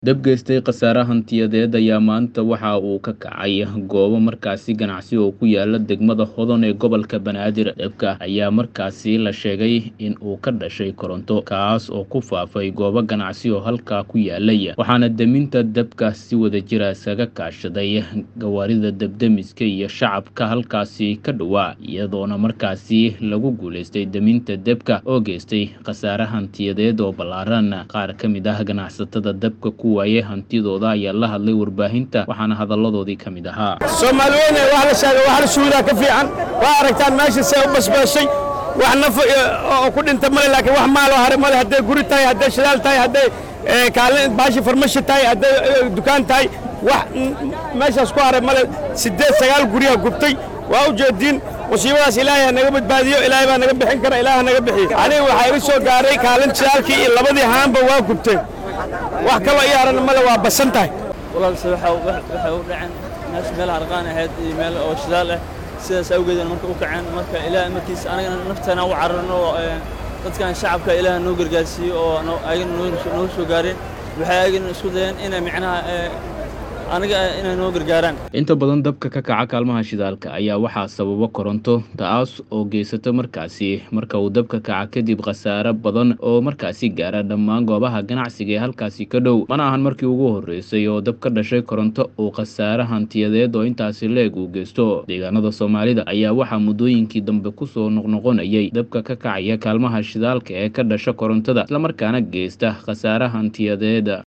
Dab geystay khasaare hantiyadeed ayaa maanta waxa uu ka kacay goobo markaasi ganacsi oo ku yaala degmada Hodon ee gobolka Banaadir. Dabka ayaa markaasi la sheegay in uu ka dhashay koronto, kaas oo ku faafay goobo ganacsi oo halkaa ku yaalay, waxaana deminta dabka si wadajir ah isaga kaashaday gawaarida dab-demiska iyo shacabka halkaasi ka dhowaa, iyadoona markaasi lagu guuleystay deminta dabka oo geystay khasaare hantiyadeed oo ballaaran. Qaar ka mid ah ganacsatada dabka ku waayay hantidooda ayaa la hadlay warbaahinta, waxaana hadalladoodii ka mid ahaa. soomaali weyne wax la sheegay wax la shuhudaa ka fiican waa aragtaan meesha see u basbaashay wax naf oo ku dhinta male laakiin wax maaloo hare male hadday guri tahay hadday shidaal tahay hadday kaalin baashi farmashi tahay hadday dukaan tahay wax meeshaas ku haray male siddeed sagaal guryaa gubtay waa u jeediin musiibadaas ilaahay ha naga badbaadiyo ilaahay baa naga bixin kara ilaah ha naga bixiyo aniga waxaa iga soo gaaray kaalin shidaalkii iyo labadii haanba waa gubteen wax kaloo ii harana male waa basan tahay walaalse waxay u dhaceen meesha meel harqaan ahayd iyo meel oo shidaal ah sidaas awgeedna marka u kaceen marka ilaah markiis anagana nafteena u cararno dadkan shacabka ilaah noo gargaarsiiyo oo ayagana noo soo gaareen waxay ayagana isku dayeen inay micnaha aniga inay noo gargaaraan inta badan dabka ka kaca kaalmaha shidaalka ayaa waxaa sababa koronto taas oo geysata markaasi marka uu dabka kaca kadib khasaare badan oo markaasi gaara dhammaan goobaha ganacsiga ee halkaasi ka dhow mana ahan markii ugu horreysay oo dab ka dhashay koronto uu khasaare hantiyadeed oo intaasi leeg uu geysto deegaanada soomaalida ayaa waxaa muddooyinkii dambe kusoo noqnoqonayay dabka ka kacaya kaalmaha shidaalka ee ka dhasha korontada islamarkaana geysta khasaare hantiyadeed